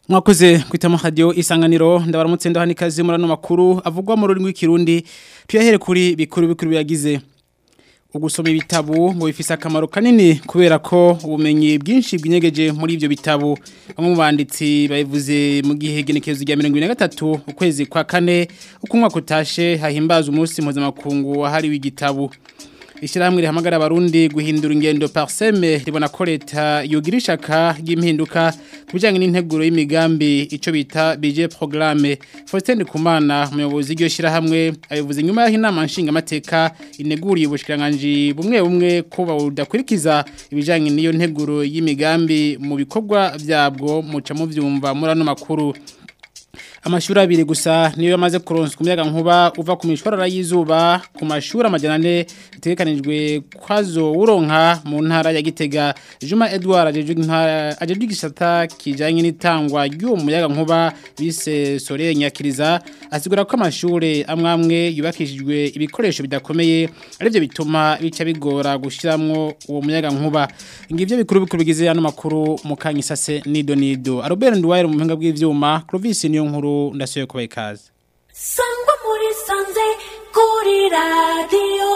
mwakoze kwitamo radio isanganiro ndabaramutse ndahani kazi murano makuru avugwa mu rurimi rw'ikirundi tuyahere kuri bikuru bikuru yagize ugusoma ibitabu ngo bifise akamaro kanini kubera ko ubumenyi bwinshi bwinyegeje muri ivyo bitabu bamwe mu banditsi babivuze mu gihe genekezo rya 2023 ukwezi kwa kane uko umwaka utashe hahimbaza umunsi mpuzamakungu wahariwe igitabu Ishirahamwe rihamagara abarundi guhindura ingendo parseme ribona ko leta yogira ishaka ry'impinduka kubijanye n'integuro y'imigambi ico bita budget programme Faustin Kumana umuyobozi w'iryo shirahamwe abivuze nyuma y'aho inama nshinga amateka ineguriye ubushikiranganje bumwe bumwe ko bawudakurikiza ibijanye n'iyo nteguro y'imigambi mu bikorwa vyabwo muca mu vyumva muri ano makuru amashuri abiri gusa niyo yamaze kuronswa umuyaga nkuba uva ku mishwarara y'izuba ku mashuri amajana ane bitegekanijwe kwazo uronka mu ntara ya Gitega Juma Edouard ajejwe igisata kijanye n'itangwa ry'uwo muyaga nkuba bise Sore Nyakiriza asigura ko amashuri amwamwe yubakishijwe ibikoresho bidakomeye arivyo bituma bica bigora gushiramwo uwo muyaga nkuba ngivyo bikuru bikuru bigize hano makuru mu kanyisase nido nido Robert Ndwaye mu mpinga bw'ivyuma Clovis niyo nkuru ndasuye kubaha ikaze sangwa muri sanze kuri radiyo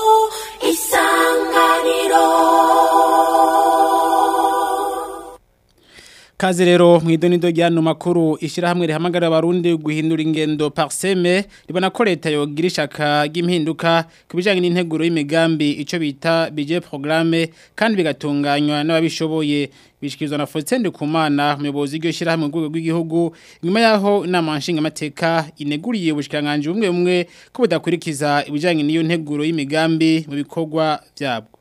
isanganiro Kaze rero mwidonido ryano makuru ishirahamwe rihamagara abarundi guhindura ingendo parseme ribona ko leta yogira ishaka ry'impinduka kubijanye n'integuro y'imigambi ico bita budget programme kandi bigatunganywa n'ababishoboye bishikirizwa na Faustin Kumana umuyobozi w'iryo shirahamwe rwego rw'igihugu nyuma yaho inama nshinga amateka ineguriye ubushikiranganje bumwe bumwe ko budakurikiza ibijanye n'iyo nteguro y'imigambi mu bikorwa vyabwo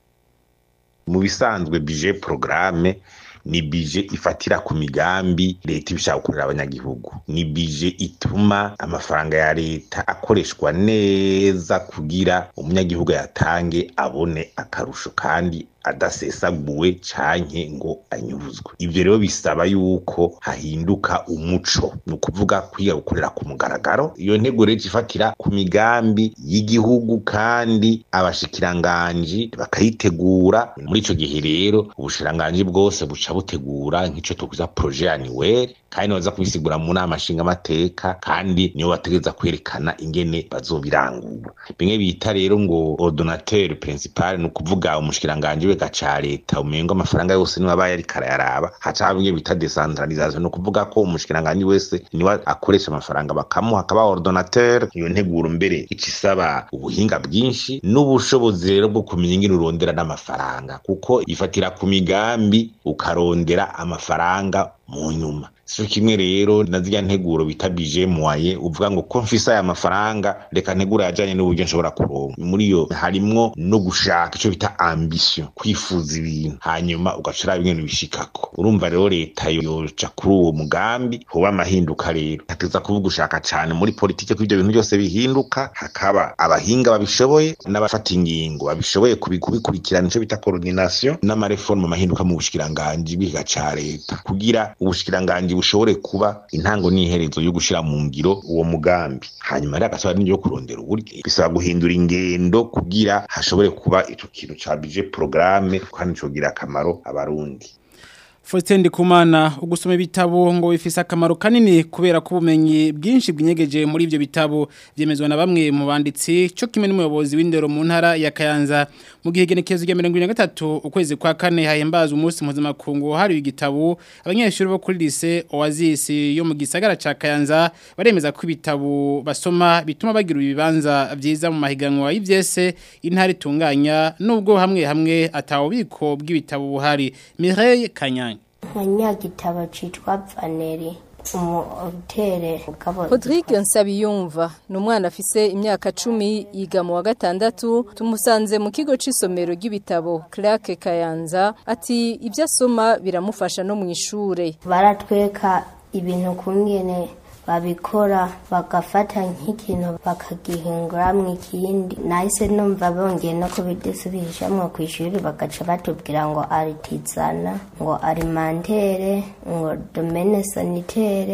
mu bisanzwe budget programme ni bije ifatira ku migambi leta ibishaka gukorera abanyagihugu ni bije ituma amafaranga ya leta akoreshwa neza kugira umunyagihugu yatange abone akarusho kandi adasesaguwe canke ngo anyuruzwe ivyo rero bisaba yuko hahinduka umuco ni ukuvuga kwiga gukorera ku mugaragaro iyo ntego rero ifatira ku migambi y'igihugu kandi abashikiranganji bakayitegura muri ico gihe rero ubushikiranganji bwose buca butegura nk'ico tukuza projet annuel kandi baza kubisigura mu nama nshingamateka kandi niyo bategereza kwerekana ingene bazobirangura bimwe bita rero ngo ordonnateur principal ni ukuvuga umushikiranganji wega ca leta umengo amafaranga yose niwe abaye ariko arayaraba haca haba ibyo bita decentralisation ni ukuvuga ko umushikiranganji wese niwe akoresha amafaranga bakamuha akaba ordonnateur iyo nteguro mbere ica isaba ubuhinga bwinshi n'ubushobozi rero bwo kumenya ingene urondera n'amafaranga kuko ifatira ku migambi ukarondera amafaranga mu nyuma sico kimwe rero na zirya nteguro bita bije moye uvuga ngo ko mfise aya mafaranga reka ntegura yajanye n'uburyo nshobora kuronka muri yo harimwo no gushaka ico bita ambition kwifuza ibintu hanyuma ugacura ibintu bishikako urumva rero leta yoca kuri uwo mugambi hoba amahinduka rero hateza kuvuga ushaka cane muri politike ko ivyo bintu byose bihinduka hakaba abahinga babishoboye n'abafata ingingo babishoboye kubikurikirana ico bita coordination n'amareforme amahinduka mu bushikiranganji bwiga ca leta kugira ubushikiranganji bushobore kuba intango n'iherezo yo gushira mu ngiro uwo mugambi hanyuma rero agasaba n'ibyo kurondera uburyo bisaba guhindura ingendo kugira hashobore kuba ico kintu ca budget programme kandi cogira akamaro abarundi Faustin Ndikumana ugusoma ibitabo ngo bifise akamaro kanini kubera ko ubumenyi bwinshi bwinyegeje muri ivyo bitabo vyemezwa na bamwe mu banditsi cyo kimwe n'umuyobozi w'indero mu ntara ya Kayanza mu gihe genekezo rya 2023 ukwezi kwa kane hahimbaza umunsi mpuzamakungu hari igitabo abanyeshuri bo kuri lycée Oasis yo mu gisagara ca Kayanza baremeza ko ibitabo basoma bituma bagira ibibanza vyiza mu mahiganwa y'ivyese intara itunganya nubwo hamwe hamwe atawubiko bw'ibitabo buhari Mireille Kanyanya nkanyagitabo citwa vaneri umutere Rodrigue Nsabiyumva ni umwana afise imyaka cumi yiga mu wa gatandatu tumusanze mu kigo c'isomero ry'ibitabo Clark Kayanza ati ibyo asoma biramufasha no mu ishure baratweka ibintu kungene babikora bagafata nk'ikintu bakagihinguramwo ikindi nahise numva bongeye no kubidusubishamwo ku ishuri bagaca batubwira ngo aritizana ngo alimentere ngo domene sanitere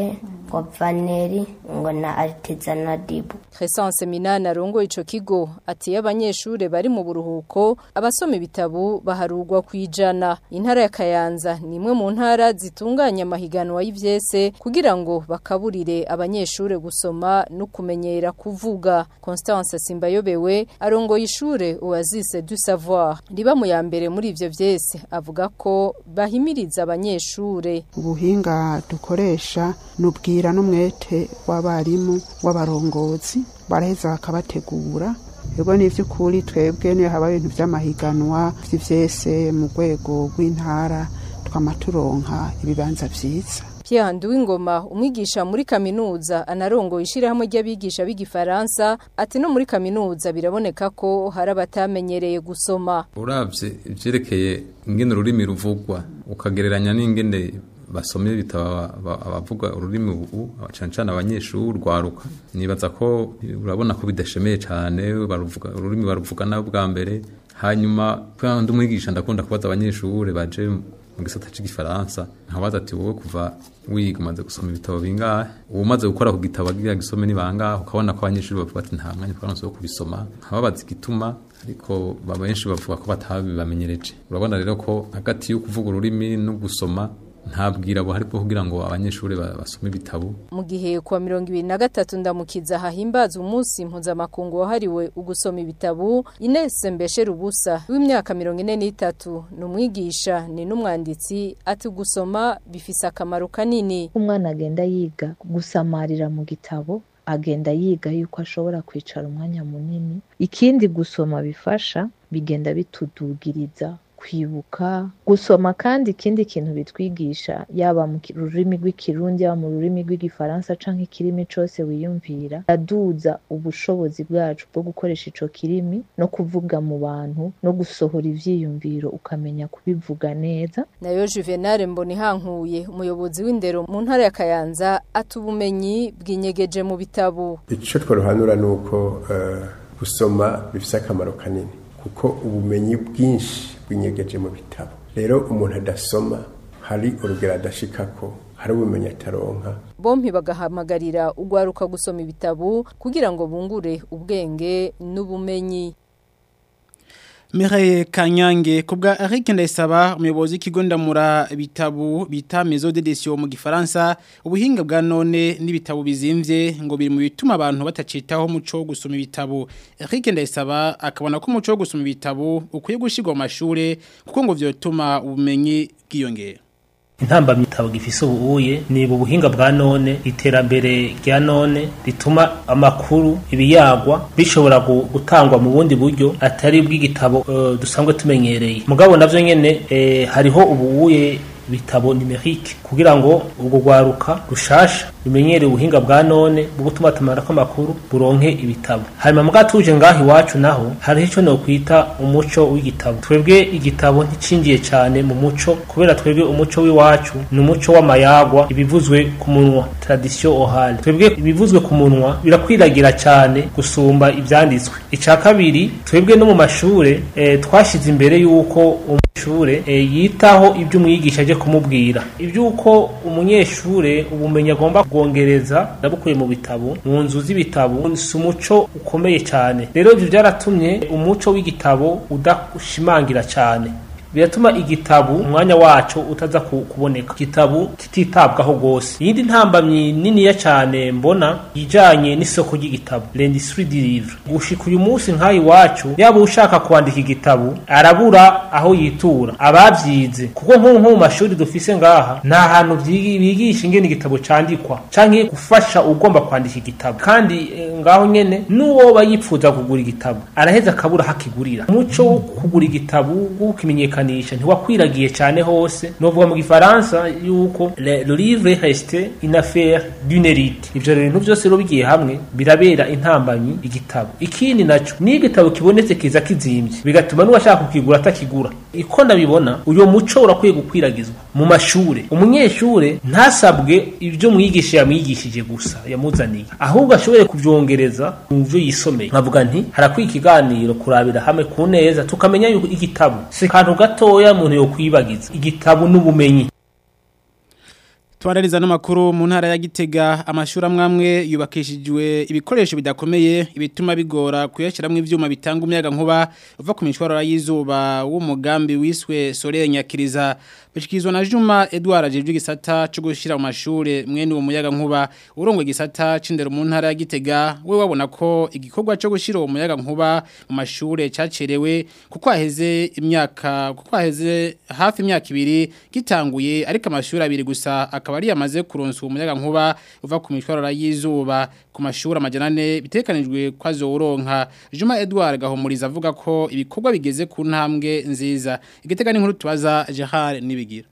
ngo vaneri ngo na artisanadibu Crescence Minani arongoye ico kigo ati iyo abanyeshure bari mu buruhuko abasoma ibitabo baharugwa kwijana intara ya Kayanza ni imwe mu ntara zitunganya amahiganwa y'ivyese kugira ngo bakaburire abanyeshure gusoma no kumenyera kuvuga Constance Simbayobewe arongoye ishure Oasis du Savoir riba mu ya mbere muri ivyo vyese avuga ko bahimiriza abanyeshure ubuhinga dukoresha nubwira n'umwete w'abarimu w'abarongozi baraheza bakabategura ego ni iby'ukuri twebwe niyo haba ibintu by'amahiganwa by'ivyese mu rwego rw'intara twama turonka ibibanza vyiza Pierre Nduwingoma umwigisha muri kaminuza anarongo ishirahamwe ry'abigisha b'igifaransa ati no muri kaminuza biraboneka ko hari abatamenyereye gusoma uravye ivyerekeye ingene ururimi ruvugwa ukagereranya n'ingene basomye ibitabo abavuga ururimi ubu cyane cyane abanyeshuri rwaruka nibaza ko urabona ko bidashemeye cyane baruvuga ururimi baruvuga nabo bwa mbere hanyuma kandi umwigisha ndakunda kubaza abanyeshuri baje mu gisata cy'igifaransa nkabaza ati wowe kuva wiga umaze gusoma ibitabo bingahe uba umaze gukora ku gitabo agira gisome ni bangahe ukabona ko abanyeshuri bavuga ati nta mwanya twaronse wo kubisoma nkababaza igituma ariko benshi bavuga ko batabibamenyereje urabona rero ko hagati yo kuvuga ururimi no gusoma ntabwira abo ariko kugira ngo abanyeshuri basome ibitabo mu gihe kuwa mirongo ibiri na gatatu ndamukiza hahimbaza umunsi mpuzamakungu wahariwe ugusoma ibitabo Ines Mbeshe Rubusa w'imyaka mirongo ine n'itatu ni umwigisha ni n'umwanditsi ati gusoma bifise akamaro kanini umwana agenda yiga gusamarira mu gitabo agenda yiga yuko ashobora kwicara umwanya munini ikindi gusoma bifasha bigenda bitudugiriza kwibuka gusoma kandi ikindi kintu bitwigisha yaba mu rurimi rw'ikirundi yaba mu rurimi rw'igifaransa canke ikirimi cose wiyumvira aduza ubushobozi bwacu bwo gukoresha ico kirimi no kuvuga mu bantu no gusohora ivyiyumviro ukamenya kubivuga neza nayo Juvenal Mbonihankuye umuyobozi w'indero mu ntara ya Kayanza ati ubumenyi bwinyegeje mu bitabo ico twaruhanura nuko uh, gusoma bifise akamaro kanini kuko ubumenyi bwinshi bwinyegeje mu bitabo rero umuntu adasoma hari urugero adashikako hari ubumenyi ataronka bompi bagahamagarira ugwaruka gusoma ibitabo kugira ngo bungure ubwenge n'ubumenyi Mireille Kanyange kubwa Eric Ndayisaba umuyobozi w'ikigo ndamura bitabu bita Maison d'édition mu gifaransa ubuhinga bwa none n'ibitabo bizimvye ngo biri mu bituma abantu batacitaho muco wo gusoma ibitabo Eric Ndayisaba akabona ko umuco wo gusoma ibitabo ukwiye gushirwa mu mashure kuko ngo vyotuma ubumenyi bwiyongera intambamyi itabo gifise ubuye ni ubuhinga bwa none iterambere rya none rituma amakuru ibiyagwa bishobora gutangwa mu bundi buryo atari bw'igitabo uh, dusanzwe tumenyereye mugabo navyo nyene eh, hariho ubuye bitabo numerique kugira ngo ubwo gwaruka rushasha bimenyere ubuhinga bwa none bwo gutuma tumara ko makuru buronke ibitabo hanyuma mbwa tuje ngaho iwacu naho hari ico no kwita umuco w'igitabo twebwe igitabo nticinjiye cyane mu muco kubera twebwe umuco w'iwacu ni umuco w'amayagwa ibivuzwe ku munwa tradition orale twebwe ibivuzwe ku munwa birakwiragira cyane gusumba ivyanditswe ica kabiri twebwe no mu mashure eh, twashize imbere yuko umunyeshure eh, yitaho ibyo umwigisha aje kumubwira ibyuko umunyeshure ubumenyi agomba kugongereza ndabukuye mu bitabo mu nzu z'ibitabo si umuco ukomeye cyane rero ibyo byaratumye umuco w'igitabo udashimangira cyane biratuma igitabu umwanya wacu utaza kuboneka igitabu kititabwaho gose iyindi ntambamyi niniya cyane mbona ijanye n'isoko ry'igitabu l'industrie du livre gushika uyu munsi nk'aho iwacu yaba ushaka kwandika igitabu arabura aho yitura abavyize kuko nk'ubu nko mu mashuri dufise ngaha nta hantu bigisha ingene igitabo candikwa canke gufasha ugomba kwandika igitabo kandi e, ngaho nyene n'uwoba yipfuza kugura igitabo araheza akabura hakigurira umuco wo kugura igitabu wo kukimenyekana kumenyekanisha ntiwakwiragiye cyane hose novuga mu gifaransa yuko le, le livre reste une affaire d'une élite ivyo bintu byose rero bigiye hamwe birabera intambanyi igitabo ikindi naco ni igitabo kibonetse kiza kizimvye bigatuma n'uwashaka kukigura atakigura iko ndabibona uyo muco urakwiye gukwiragizwa mu mashure umunyeshure ntasabwe ibyo mwigisha yamwigishije gusa yamuzaniye ahubwo ashobore kuvyongereza mu byo yisomeye nkavuga nti harakwiye ikiganiro kurabira hamwe ku neza tukamenya yuko igitabo si kantu gatoya umuntu yo kwibagiza igitabo n'ubumenyi Tubarariza n'amakuru mu ntara ya Gitega amashuri amwamwe yubakishijwe ibikoresho bidakomeye ibituma bigora kuyashiramwe ivyuma bitanga umuyaga nkuba uva ku mishwarara y'izuba w'umugambi wiswe Soleil Nyakiriza bishikizwa na Juma Edouard ajejwe gisata cyo gushira mu mashure mwene uwo muyaga nkuba urongwe gisata cindero mu ntara ya Gitega we wabona ko igikorwa cyo gushira uwo muyaga nkuba mu mashure cacerewe kuko aheze imyaka kuko aheze hafi imyaka ibiri gitanguye ariko amashuri abiri gusa akaba ari yamaze kuronswa umuyaga nkuba uva ku mishwarara y'izuba ku mashuri amajana ane bitekanijwe kwa zoronka Juma Edouard gahumuriza avuga ko ibikorwa bigeze ku ntambwe nziza igitega n'inkuru tubaza Gerard nibigira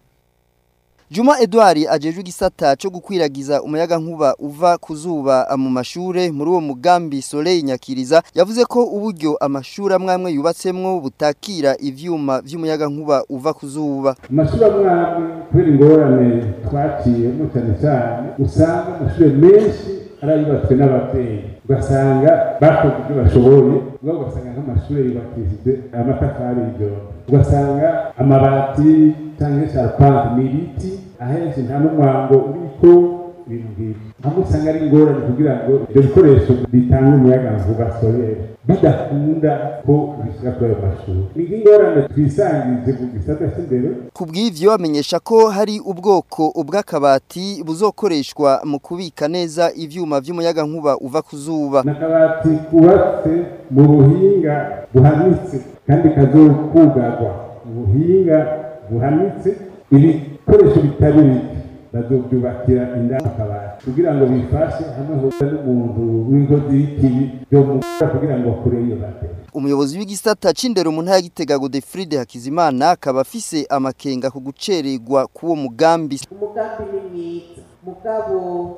Juma Edouard ajejwe igisata cyo gukwiragiza umuyaga nkuba uva kuzuba mu mashure muri uwo mugambi Soleil Nyakiriza yavuze ko uburyo amashuri amwamwe yubatsemwo butakira ivyuma vy'umuyaga nkuba uva kuzuba amashuri amwamwe kubera ingorane twaciyemo cyane cyane usanga amashuri menshi arayubatswe n'ababyeyi ugasanga bakoze ibyo bashoboye ubwo ugasanga nk'amashuri yubakishije amatafari y'ibyondo ugasanga amabati cyangwa sharpante ni ibiti ahenshi nta n'umwango uriko ibintu nk'ibi aho usanga ari ingorane kugira ngo ibyo bikoresho bitanga umuyaga nkuba solere bidakunda ko bishyira kuri ayo mashuri ni nk'ingorane twisangije mu gisata cy'imbere Kubw'ivyo amenyesha ko hari ubwoko ubw'akabati buzokoreshwa mu kubika neza ivyuma vy'umuyaga nkuba uva kuzuba. n'akabati kubatse mu buhinga buhanitse kandi kazokugarwa mu buhinga buhanitse ibikoresho bitari bike bazobyubakira indani akabati kugira ngo bifashe hamwe hose n'umuntu w'inkozi y'ikibi byo mukora kugira ngo akure iyo bateri Umuyobozi w'igisata c'indero mu ntara ya Gitega Godefride Hakizimana akaba afise amakenga ku gucererwa k'uwo mugambi. umugambi ni mwiza mugabo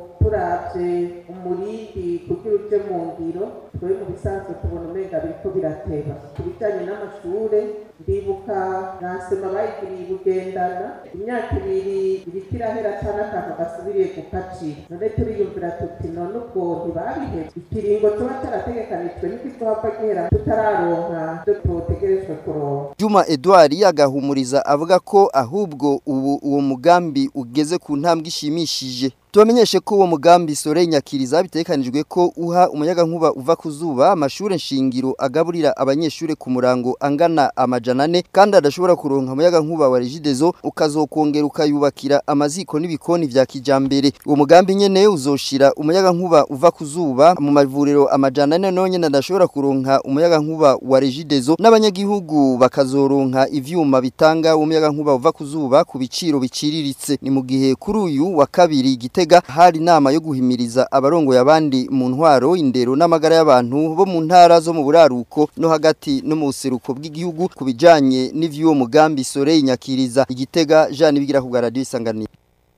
turavye umurindi kugira uje mu ngiro twe mu bisanzwe tubona umenga biriko birateba ku bijanye n'amashure ndibuka nasema bayigiriye bugendana imyaka ibiri iriko irahera ata n'akantu gasubiriye gukacira none turiyumvira tuti none ubwo ntibabiheze ikiringo tuba carategekanijwe n'ikizohava gihera tutararonka ivyo twotegerejwe kuronka Juma Edouard agahumuriza avuga ko ahubwo ubu uwo mugambi ugeze ku ntambwe ishimishije. Tubamenyeshe ko uwo mugambi Soleil Nyakiriza bitekanijwe ko uha umuyaga nkuba uva kuzuba amashure nshingiro agaburira abanyeshure ku murango angana amajana ane kandi adashobora kuronka umuyaga nkuba wa Regideso ukazokongera ukayubakira amaziko n'ibikoni vya kijambere. Uwo mugambi nyene uzoshira umuyaga nkuba uva kuzuba mu mavuriro amajana ane none adashobora kuronka umuyaga nkuba wa Regideso n'abanyagihugu bakazoronka ivyuma bitanga umuyaga nkuba uva kuzuba ku biciro biciriritse. Ni mu gihe kuri uyu wa kabiri Gitega hari inama yo guhimiriza abarongoye abandi mu ntwaro indero n'amagara y'abantu bo mu ntara zo mu buraruko no hagati no mu buseruko bw'igihugu ku bijanye n'ivy'uwo mugambi Soleil Nyakiriza Igitega Jean Bigira ku bwa radio isanganiro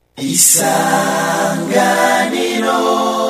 isanganiro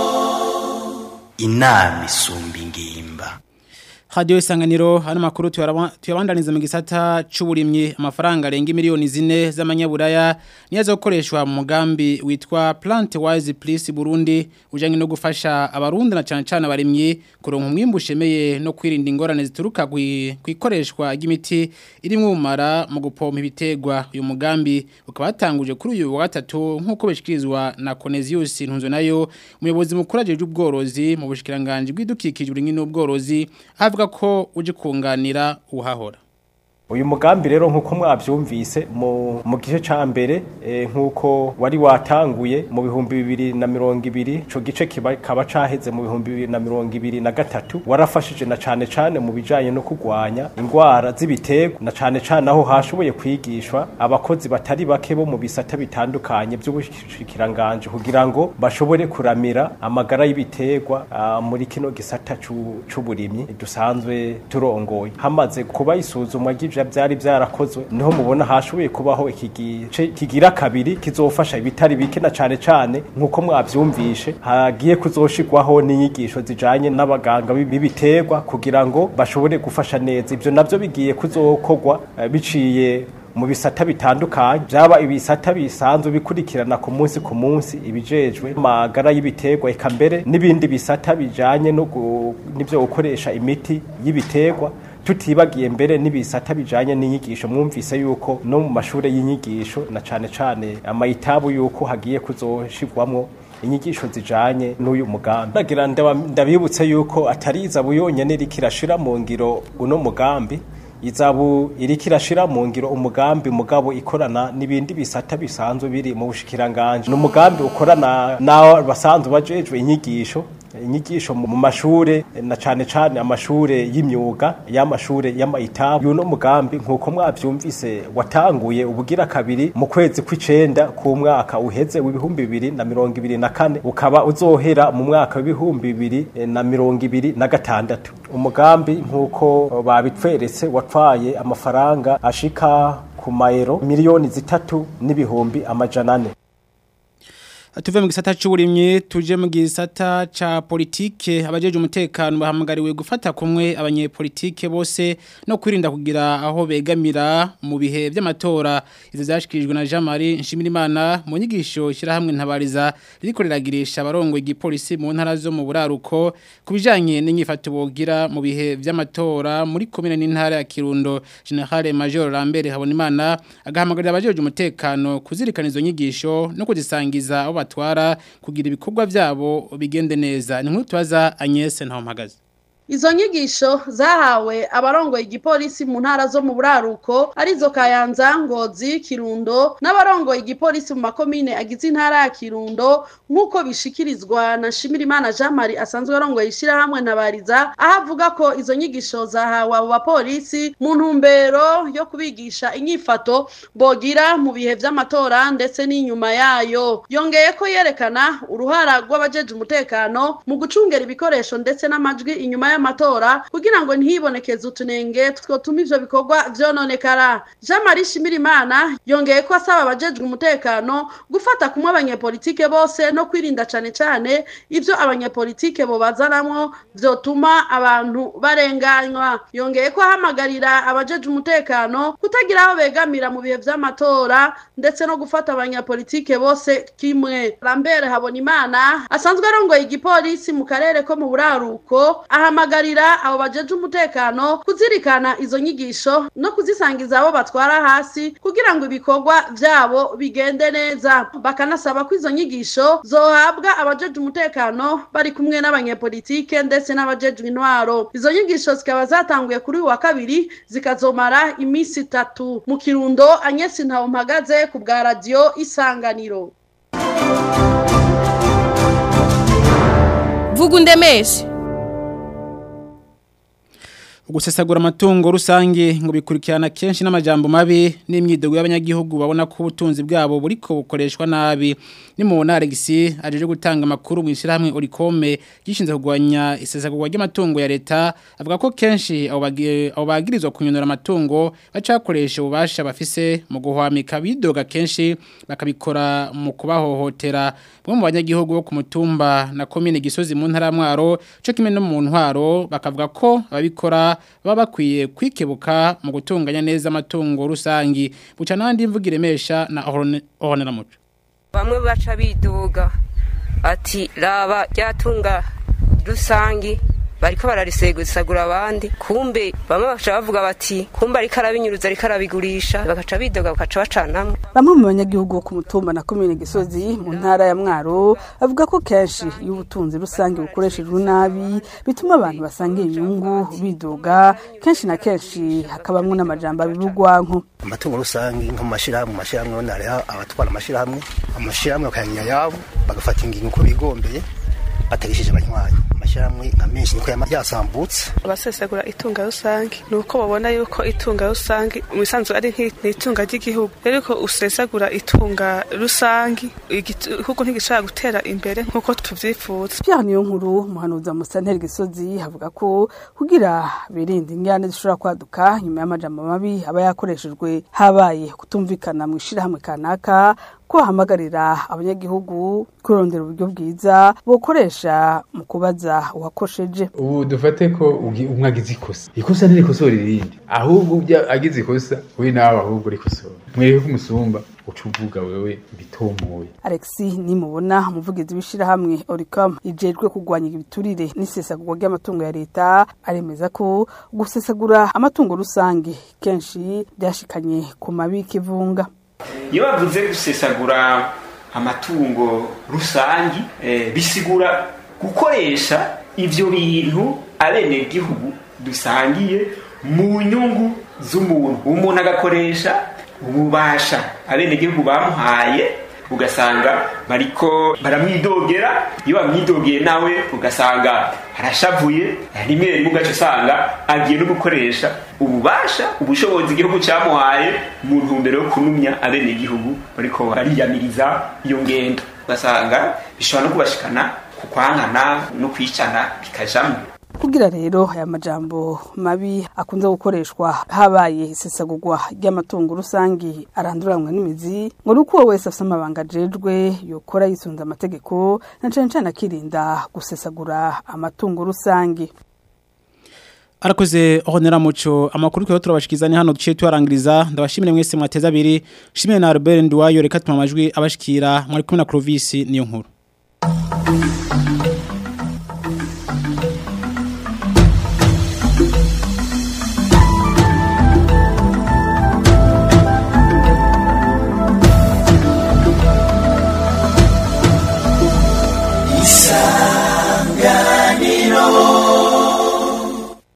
inama isumba ingimba Radio isanganiro hano makuru tuyabandaniza mu gisata c'uburimyi amafaranga arenga miliyoni zine z'amanyaburaya niyo azokoreshwa mu mugambi witwa Plant Wise Plus Burundi ujanye no gufasha abarundi na cyane cyane abarimyi kuronka umwimbu ushemeye no kwirinda ingorane zituruka kwikoreshwa ry'imiti irimwo umara mu gupompa ibitegwa uyu mugambi ukaba watanguje kuri uyu wa gatatu nk'uko bishikirizwa na Conesius Ntunzo nayo umuyobozi mukuru ajeje ubworozi mu bushikiranganje bw'idukikije uburimyi n'ubworozi avuga ko uje kunganira uhahora uyu mugambi rero nk'uko mwabyumvise mu mu gice cya mbere eh, nk'uko wari watanguye mu bihumbi bibiri na mirongo ibiri ico gice kiba- kaba caheze mu bihumbi bibiri na mirongo ibiri na gatatu warafashije na cane cane mu bijanye no kurwanya ingwara z'ibiterwa na cane cane aho hashoboye kwigishwa abakozi batari bake bo mu bisata bitandukanye by'ubushikiranganje kugira ngo bashobore kuramira amagara y'ibiterwa ah, muri kino gisata c'u- c'uburimyi dusanzwe turongoye hamaze kuba isuzumwa ry'ivyo byari byarakozwe niho mubona hashoboye kubaho iki gice kigira kabiri kizofasha ibitari bike na cane cane nk'uko mwavyumvishe hagiye kuzoshirwaho n'inyigisho zijanye n'abaganga b'ibiterwa kugira ngo bashobore gufasha neza ivyo navyo bigiye kuzokorwa eh, biciye mu bisata bitandukanye byaba ibisata bisanzwe bikurikirana ku munsi ku munsi ibijejwe amagara y'ibiterwa eka mbere n'ibindi bisata bijanye no gu- n'ivyo gukoresha imiti y'ibiterwa tutibagiye mbere n'ibisata bijanye n'inyigisho mwumvise yuko no mu mashure y'inyigisho na cane cane amayitabu yuko hagiye kuzoshirwamwo inyigisho zijanye n'uyu mugambi nagira ndabibutse yuko atari izabu yonyene iriko irashira mu ngiro uno mugambi izabu iriko irashira mu ngiro umugambi mugabo ikorana n'ibindi bisata bisanzwe biri mu bushikiranganje n'umugambi ukorana n'abo basanzwe bajejwe inyigisho inyigisho mu mashure na cane cane amashure y'imyuga y'amashure y'amayitabu yuno mugambi nkuko mwavyumvise watanguye ubugira kabiri mu kwezi kw'icenda ku mwaka uheze w'ibihumbi bibiri na mirongo ibiri na kane ukaba uzohera mu mwaka w'ibihumbi bibiri na mirongo ibiri na gatandatu umugambi nkuko babitweretse watwaye amafaranga ashika ku mayero miliyoni zitatu n'ibihumbi amajana ane tuve mu gisata c'uburimyi tuje mu gisata ca politike abajeje umutekano bahamagariwe gufata kumwe abanyepolitike bose no kwirinda kugira aho begamira mu bihe by'amatora izo zashikirijwe na Jean Marie Nshimirimana mu nyigisho shirahamwe ntabariza ririko riragirisha abarongo igipolisi mu ntara zo mu buraruko kubijanye n'inyifato bogira mu bihe by'amatora muri komine n'intara ya Kirundo General Major Lambert Habonimana agahamagarira abajeje umutekano kuzirikana izo nyigisho no kuzisangiza abo batwara kugira ibikorwa byabo bigende neza ni nk'utwaza Agnes Ntawmpagaze Izo nyigisho zahawe abarongoye igipolisi mu ntara zo mu buraruko arizo Kayanza Ngozi Kirundo n'abarongoye igipolisi mu makomine agize intara ya Kirundo nk'uko bishikirizwa na Shimirimana Jean Marie asanzwe arongoye ishirahamwe ntabariza aho avuga ko izo nyigisho zahawe abo bapolisi mu ntumbero yo kubigisha inyifato bogira mu bihe vy'amatora ndetse n'inyuma yayo yongeye ko yerekana uruhara rw'abajeje umutekano mu gucungera ibikoresho ndetse n'amajwi inyuma y'amatora kugira ngo ntibonekeze utunenge twotuma ivyo bikorwa vyononekara Jean Marie Shimirimana yongeye ko asaba abajejwe umutekano gufata kumwe abanyepolitike bose no kwirinda cane cane ivyo abanyepolitike bobazanamwo vyotuma abantu barenganywa yongeye ko ahamagarira abajejwe umutekano kutagira aho begamira mu bihe vy'amatora ndetse no gufata abanyepolitike bose kimwe Lambert Habonimana asanzwe arongoye igipolisi mu karere ko mu buraruko ahamagarira abo bajeje umutekano kuzirikana izo nyigisho no kuzisangiza abo batwara hasi kugira ngo ibikorwa vyabo bigende neza bakanasaba ko izo nyigisho zohabwa abajeje umutekano bari kumwe n'abanyepolitike ndetse n'abajejwe intwaro izo nyigisho zikaba zatanguye kuri uyu wa kabiri zikazomara iminsi itatu mu kirundo Agnes Ntawumpagaze ku bwa radio Isanganiro vuga undemeshe gusesagura amatungo rusange ngo bikurikirana kenshi n'amajambo mabi n'imyidogo y'abanyagihugu babona ko ubutunzi bwabo buriko bukoreshwa nabi ni mu Alexis ajeje gutanga amakuru mu ishyirahamwe Oricome gishinzwe kugwanya isesagurwa ry'amatungo ya leta avuga ko kenshi abo bagirizwa kunyonora amatungo bacakoresha ububasha bafise mu guhwamika bidoga kenshi bakabikora mu kubahohotera bamwe mu banyagihugu bo ku mutumba na komine gisozi mu ntara mwaro cyo kimwe no mu ntwaro bakavuga ko ababikora baba bakwiye kwikebuka mu gutunganya neza amatungo rusangi buca n'andi mvuga iremesha na ohonera muco bamwe baca biduga ati raba ryatunga rusangi bariko bararisegusagura abandi kumbe bamwe baca bavuga bati kumbe ariko arabinyuruza ariko arabigurisha bagaca bidoga bagaca bacanamwe bamwe mu banyagihugu bo ku mutumba na komine gisozi mu ntara ya mwaro bavuga ko kenshi iyo ubutunzi rusange bukoreshejwe nabi bituma abantu basangira inyungu bidoga kenshi na kenshi hakabamwo n'amajambo abibugwanko amatungo rusange nko mu mashyirahamwe mu mashyirahamwe ubona hariho abatwara amashyirahamwe amashyirahamwe bakayanya yabo bagafata ingingo uko bigombeye batagishije abanywanyi amashyirahamwe nka menshi niko yasambutse abasesagura itunga rusange ni uko babona yuko itunga rusange mu bisanzwe ari nk'itunga ry'igihugu rero ko usesagura itunga rusange igihugu ntigishobora gutera imbere nk'uko tuvyifuza Pierre niyo nkuru muhanuza mu santeri gisozi havuga ko kugira birinde ingane zishobora kwaduka nyuma y'amajambo mabi aba yakoreshejwe habaye kutumvikana mu ishirahamwe kanaka ko hamagarira abanyagihugu kurondera uburyo bwiza bokoresha mu kubaza uwakosheje ubu dufate ko ugi- umwe agize ikosa ikosa ntirikosora irindi ahubwo ubya agize ikosa we nawe ahubwo rikosora mwereke ko umusumba uca uvuga wewe bitomoye Alexis nimubona umuvugizi w'ishirahamwe Oricom rijejwe kurwanya ibiturire n'isesagurwa ry'amatungo ya leta aremeza ko gusesagura amatungo rusange kenshi byashikanye ku mabi kivunga iyo bavuze gusesagura amatungo rusangi eh, bisigura gukoresha ivyo bintu abenegihugu dusangiye mu nyungu z'umuntu umuntu agakoresha ububasha abenegihugu bamuhaye ugasanga bariko baramwidogera iyo bamwidogeye nawe ugasanga arashavuye rimwe rimwe ugaca usanga agiye no gukoresha ububasha ubushobozi igihugu cyamuhaye mu ntumbero yo kunumya abenegihugu bariko bariyamiriza iyo ngendo ugasanga bishobora no kubashikana ku kwankana no kwicana bikajamwo kugira rero aya majambo mabi akunze gukoreshwa habaye isesagurwa ry'amatungo rusangi aranduranwa n'imizi ngo nuko uwo wese afite amabanga ajejwe yokora yisunze amategeko na cane cane akirinda gusesagura amatungo rusangi Arakoze honera muco amakuru kwa turabashikizani hano duciye tuarangiriza ndabashimire mwese mwateza abiri shimire na Albert Ndwayo reka tuma amajwi abashikira mwari kumwe na Clovis niyo nkuru